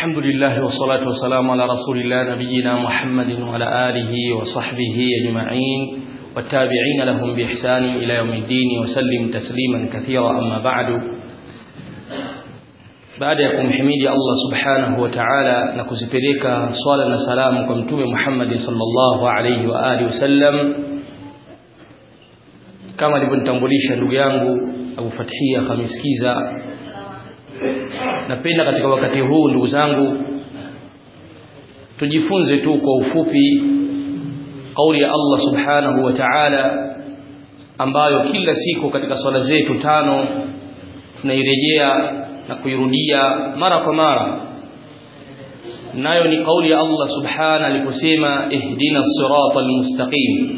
الحمد لله والصلاة والسلام على رسول الله نبينا محمد وعلى آله وصحبه أجمعين والتابعين لهم بإحسان إلى يوم الدين وسلم تسليما كثيرا أما بعد baada ya kumhimidi Allah subhanahu wa ta'ala na kuzipeleka swala na salamu kwa mtume Muhammad sallallahu alayhi wa alihi wasallam kama alivyonitambulisha ndugu yangu Abu Fathia Khamisikiza napenda katika wakati huu ndugu zangu tujifunze tu kwa ufupi kauli ya Allah subhanahu wa ta'ala ambayo kila siku katika swala zetu tano tunairejea na kuirudia mara kwa mara nayo ni kauli ya Allah subhana aliposema ihdina sirata almustaqim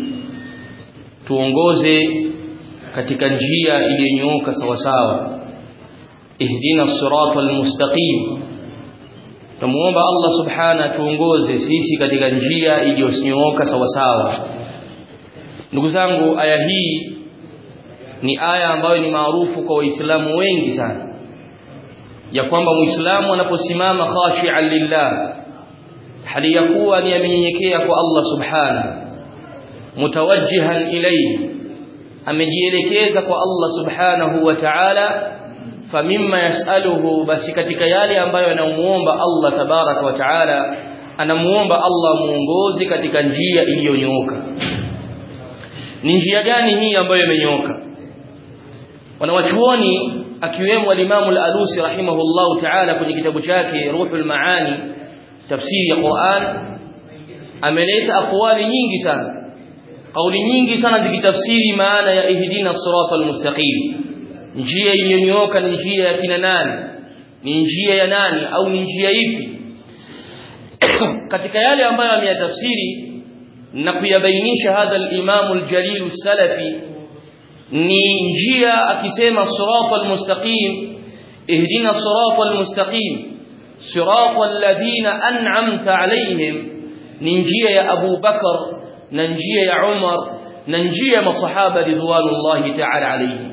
tuongoze katika njia iliyonyooka sawa sawa ihdina sirata almustaqim tumuomba Allah subhana tuongoze sisi katika njia iliyonyooka sawa sawa ndugu zangu aya hii ni aya ambayo ni maarufu kwa waislamu wengi sana ya kwamba muislamu anaposimama khashi'an lillah hali ya kuwa ni amenyenyekea kwa Allah subhana mutawajjihan ilayhi amejielekeza kwa Allah subhanahu wa ta'ala famimma yasaluhu basi katika yale ambayo anamuomba Allah tabarak wa ta'ala anamuomba Allah muongoze katika njia iliyonyooka ni njia gani hii ambayo imenyooka wanawachuoni akiwemo al-Imam al-Alusi rahimahullahu ta'ala kwenye kitabu chake Ruhul Maani tafsiri ya Qur'an ameleta aqwali nyingi sana kauli nyingi sana zikitafsiri maana ya ihdina siratal mustaqim njia iliyonyooka ni njia ya kina nani ni njia ya nani au ni njia ipi katika yale ambayo ameyatafsiri na kuyabainisha hadha al-Imam al-Jalil al-Salafi ni njia akisema siratal mustaqim ihdina siratal mustaqim siratal ladina an'amta alayhim ni njia ya Abu Bakar na njia ya Umar na njia ya masahaba ridwanullahi ta'ala alayhim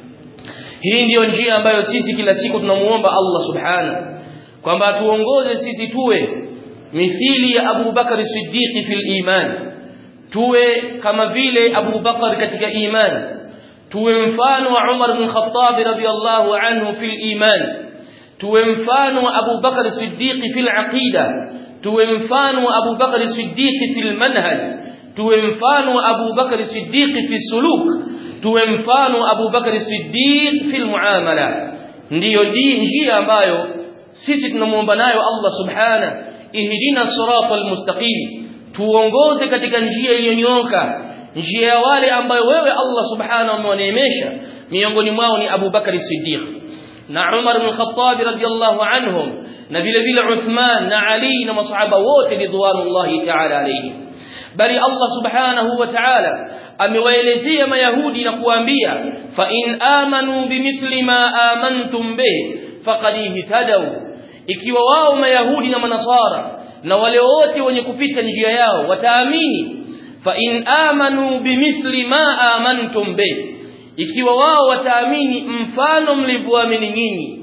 hii ndiyo njia ambayo sisi kila siku tunamuomba Allah subhana kwamba tuongoze sisi tuwe mithili ya Abu Bakar Siddiq fil iman tuwe kama vile Abu Bakar katika imani tuwe mfano wa Umar bin Khattab radhiyallahu anhu fil iman tuwe mfano wa Abu Bakar Siddiq fil aqida tuwe mfano wa Abu Bakar Siddiq fil manhaj tuwe mfano wa Abu Bakar Siddiq fi suluk tuwe mfano wa Abu Bakar Siddiq fil muamala ndiyo njia ambayo sisi tunamuomba nayo Allah subhana ihdina siratal mustaqim tuongoze katika njia iliyonyooka njia ya wale ambayo wewe Allah subhanahu amewaneemesha miongoni mwao ni Abu Bakari Siddiq na Umar bin Khattab radhiyallahu anhum na vile vile Uthman na Ali na masahaba wote ridwanullahi ta'ala alayhi bali Allah subhanahu wa ta'ala amewaelezea mayahudi na kuambia fa in amanu bimithli ma amantum bih faqad ihtadaw ikiwa wao mayahudi na manasara na wale wote wenye kupita njia yao wataamini فإن آمنوا بمثل ما آمنتم به ikiwa wao wataamini mfano mlivyoamini nyinyi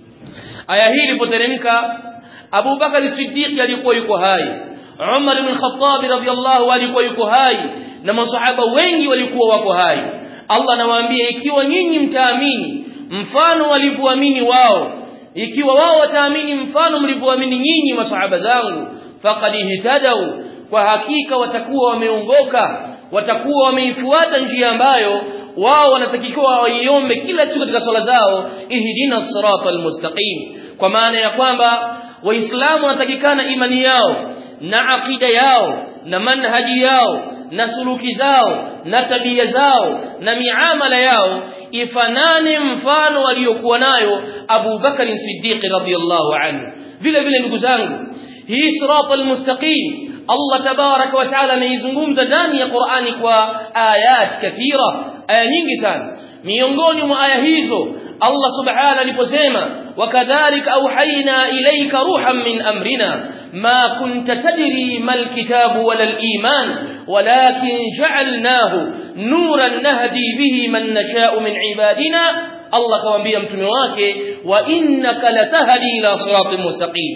aya hii ilipoteremka Abu Bakar Siddiq alikuwa yuko hai Umar ibn Khattab radhiyallahu alikuwa yuko hai na masahaba wengi walikuwa wako hai Allah anawaambia ikiwa nyinyi mtaamini mfano walivyoamini wao ikiwa wao wataamini mfano mlivyoamini nyinyi masahaba zangu faqad ihtadaw kwa hakika watakuwa wameongoka watakuwa wameifuata njia ambayo wao wanatakiwa waiombe kila siku katika swala zao ihdina siratal mustaqim kwa maana ya kwamba waislamu wanatakikana imani yao na akida yao na manhaji yao na suluki zao na tabia zao na miamala yao ifanane mfano waliokuwa nayo Abu Bakar Siddiq radhiyallahu anhu vile vile ndugu zangu hii siratal mustaqim Allah tabarak wa taala ameizungumza ndani ya Qur'ani kwa ayat kathira aya nyingi sana miongoni mwa aya hizo Allah subhanahu aliposema wakadhalika auhaina ilayka ruhan min amrina ma kunta tadri mal kitabu wala al iman walakin ja'alnahu nuran nahdi bihi man nasha'u min ibadina Allah kawaambia mtume wake wa innaka latahdi ila siratin mustaqim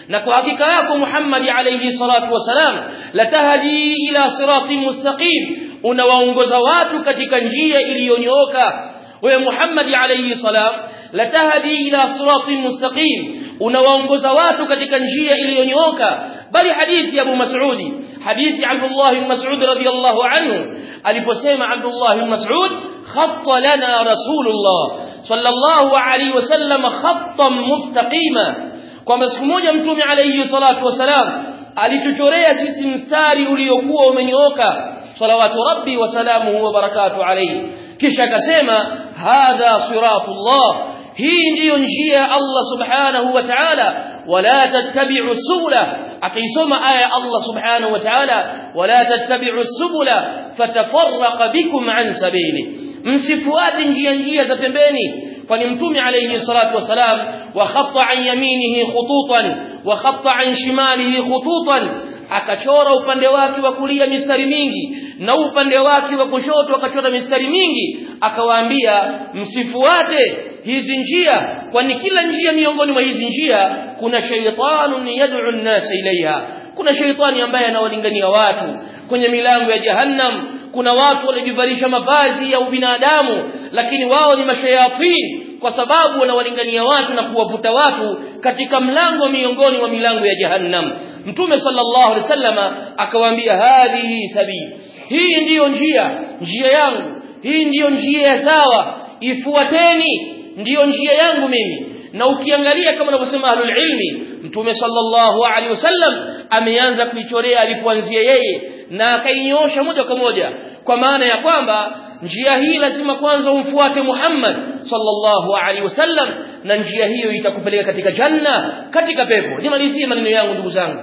na kwa hakika yako Muhammad alayhi salatu wasalam latahdi ila siratin mustaqim unawaongoza watu katika njia iliyonyooka wewe Muhammad alayhi salam latahdi ila siratin mustaqim unawaongoza watu katika njia iliyonyooka bali hadithi ya Abu Mas'udi hadithi Abdullah bin Mas'ud radiyallahu anhu aliposema Abdullah bin Mas'ud khatta lana rasulullah sallallahu alayhi wasallam khattan mustaqima kwamba siku moja mtume alayhi salatu wasalam alituchorea sisi mstari uliokuwa umenyooka salawatu rabbi wa salamuhu wa barakatuh alayhi kisha akasema hadha siratullah hii ndiyo njia ya Allah subhanahu wa ta'ala wala tattabi'u subula akaisoma aya Allah subhanahu wa ta'ala wala tattabi'u subula fatafarraqa bikum an sabili msifuate njia njia za pembeni kwani mtume alayhi salatu wasalam wa khatta an yaminihi khututan wa khatta an shimalihi khututan akachora upande wake wa kulia mistari mingi na upande wake wa kushoto akachora mistari mingi akawaambia msifuate hizi njia kwani kila njia miongoni mwa hizi njia kuna shaytanun yad'u an-nas ilaiha kuna shaytani ambaye anawalingania watu kwenye milango ya jahannam kuna watu waliojivalisha mavazi ya ubinadamu lakini wao ni mashayatin kwa sababu wanawalingania watu na kuwavuta watu katika mlango miongoni mwa milango ya jahannam mtume sallallahu alaihi wasallama akawaambia hadhihi sabili hii ndiyo njia njia yangu hii ndiyo njia ya sawa ifuateni ndiyo njia yangu mimi na ukiangalia kama anavyosema ahlul ilmi mtume sallallahu alaihi wasallam ameanza kuichorea alipoanzia yeye na akainyosha moja kwa moja kwa maana ya kwamba njia hii lazima kwanza umfuate Muhammad sallallahu alaihi wasallam na njia hiyo itakupeleka katika janna katika pepo nimalizie maneno yangu ndugu zangu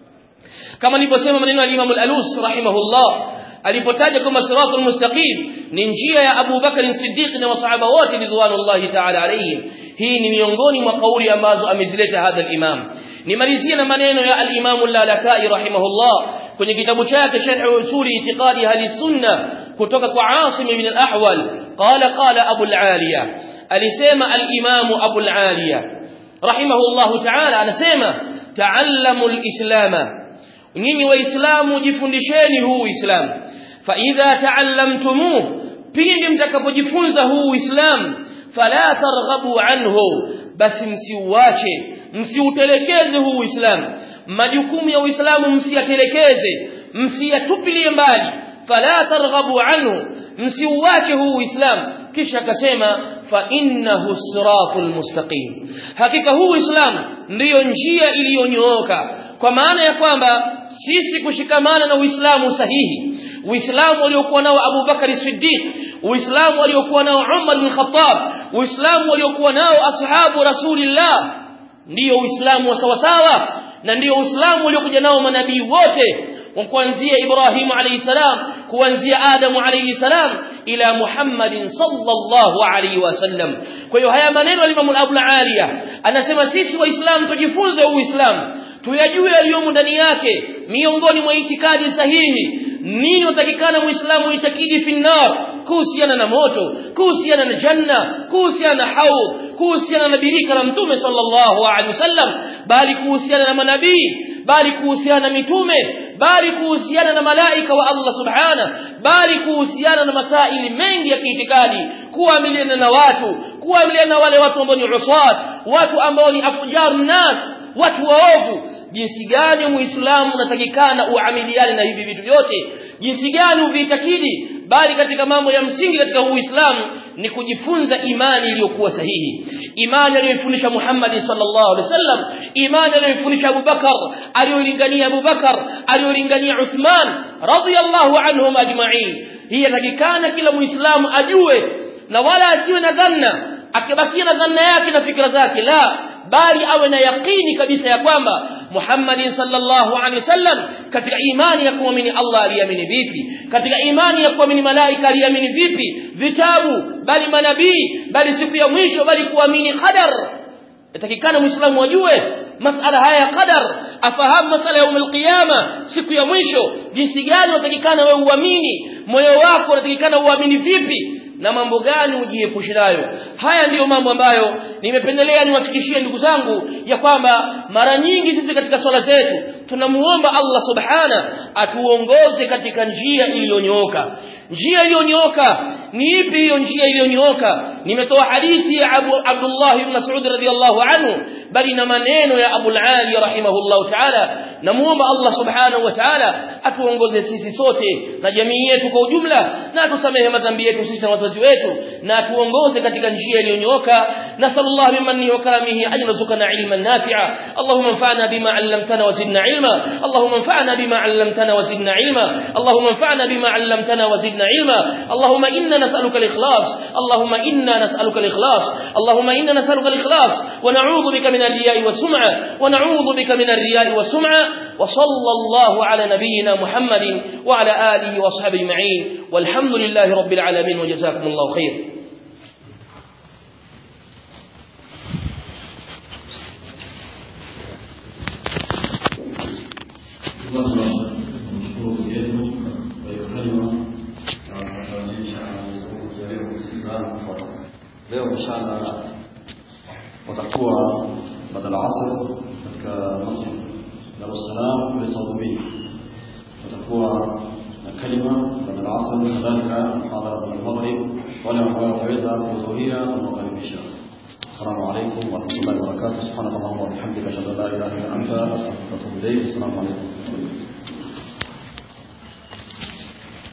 kama niliposema maneno ya Imam al-Alus rahimahullah alipotaja kama siratul mustaqim ni njia ya Abu Bakar Siddiq na masahaba wote ridwanullahi ta'ala alayhim hii ni miongoni mwa kauli ambazo amezileta hadha al-imam nimalizie na maneno ya al-Imam al-Lalakai rahimahullah kwenye kitabu chake Sharh Usuli Itiqadi Ahli Sunna kutoka kwa Asim ibn al-Ahwal qala qala Abu al-Aliya alisema al-Imam Abu al-Aliya rahimahullahu ta'ala anasema ta'allamu al-islama nyinyi waislamu jifundisheni huu uislamu fa idha ta'allamtumuh pindi mtakapojifunza huu uislamu fala targhabu anhu basi msiuache msiutelekeze huu uislamu majukumu ya uislamu msiyatelekeze msiyatupilie mbali fala targhabu anhu msiuache huu uislamu kisha akasema fa innahu siratul mustaqim hakika huu uislamu ndiyo njia iliyonyooka kwa maana ya kwamba sisi kushikamana na uislamu sahihi uislamu waliokuwa nao Abu Bakari Siddiq uislamu waliokuwa nao Umar bin Khattab uislamu waliokuwa nao ashabu rasulillah ndiyo uislamu wa sawasawa na ndiyo uislamu waliokuja nao manabii wote kuanzia Ibrahim alayhi salam kuanzia Adam alayhi salam ila Muhammadin sallallahu alayhi wasallam kwa hiyo haya maneno ya Imam Abu Aliya anasema sisi waislamu tujifunze uislamu tuyajue yaliyomo ndani yake miongoni mwa itikadi sahihi nini utakikana muislamu itakidi finnar kuhusiana na moto kuhusiana na janna kuhusiana na haud kuhusiana na birika la mtume sallallahu alaihi wasallam bali kuhusiana na manabii bali kuhusiana na mitume bali kuhusiana na malaika wa Allah subhana bali kuhusiana na masaili mengi ya kiitikadi kuamiliana na watu kuamiliana na wale watu ambao ni uswat watu ambao ni afjar nas watu waovu jinsi gani muislamu unatakikana uamiliane na hivi vitu vyote jinsi gani uvitakidi bali katika mambo ya msingi katika uislamu ni kujifunza imani iliyokuwa sahihi imani aliyofundisha Muhammad sallallahu alaihi wasallam imani aliyofundisha Abu Bakar aliyolingania Abu Bakar aliyolingania Uthman radhiyallahu anhum ajma'in hii inatakikana kila muislamu ajue na wala asiwe na dhanna akibakia na dhanna yake na fikra zake la bali awe na yaqini kabisa ya kwamba Muhammad sallallahu alaihi wasallam katika imani ya kuamini Allah aliamini vipi katika imani ya kuamini malaika aliamini vipi vitabu bali manabii bali siku ya mwisho bali kuamini qadar yatakikana muislamu ajue masala haya ya qadar afahamu masala ya umul qiyama siku ya mwisho jinsi gani unatakikana wewe uamini moyo wako unatakikana uamini vipi na mambo gani ujiepushe nayo haya ndiyo mambo ambayo nimependelea niwafikishie ndugu zangu ya kwamba mara nyingi sisi katika swala zetu tunamuomba Allah subhana atuongoze katika njia iliyonyooka njia iliyonyooka ni ipi hiyo njia iliyonyooka nimetoa hadithi ya Abu Abdullah ibn Mas'ud radhiyallahu anhu bali na maneno ya Abu al-Ali rahimahullahu ta'ala namuomba Allah subhanahu wa ta'ala atuongoze sisi sote na jamii yetu kwa ujumla na atusamehe madhambi yetu sisi na wazazi wetu na atuongoze katika njia iliyonyooka nasallallahu bimanni wa karamihi an yarzuqana ilman nafi'a allahumma anfa'na bima 'allamtana wa zidna ilma allahumma anfa'na bima 'allamtana wa zidna ilma allahumma anfa'na bima 'allamtana wa zidna ilma allahumma inna nas'aluka al-ikhlas allahumma inna nas'aluka al-ikhlas allahumma inna nas'aluka al-ikhlas wa na'udhu bika min ar-riya'i was-sum'a wa na'udhu bika min ar-riya'i was-sum'a وصلى الله على نبينا محمد وعلى آله وصحبه أجمعين والحمد لله رب العالمين وجزاكم الله خير leo inshallah watakuwa badala asr katika masjid Dar es Salaam kule Saudi watakuwa na kalima badala asr kadhalika muhadhara wa maghrib wale ambao waweza kuhudhuria tunawakaribisha السلام عليكم ورحمة الله وبركاته سبحانك اللهم وبحمدك أشهد أن لا إله إلا أنت أستغفرك وأتوب إليك السلام عليكم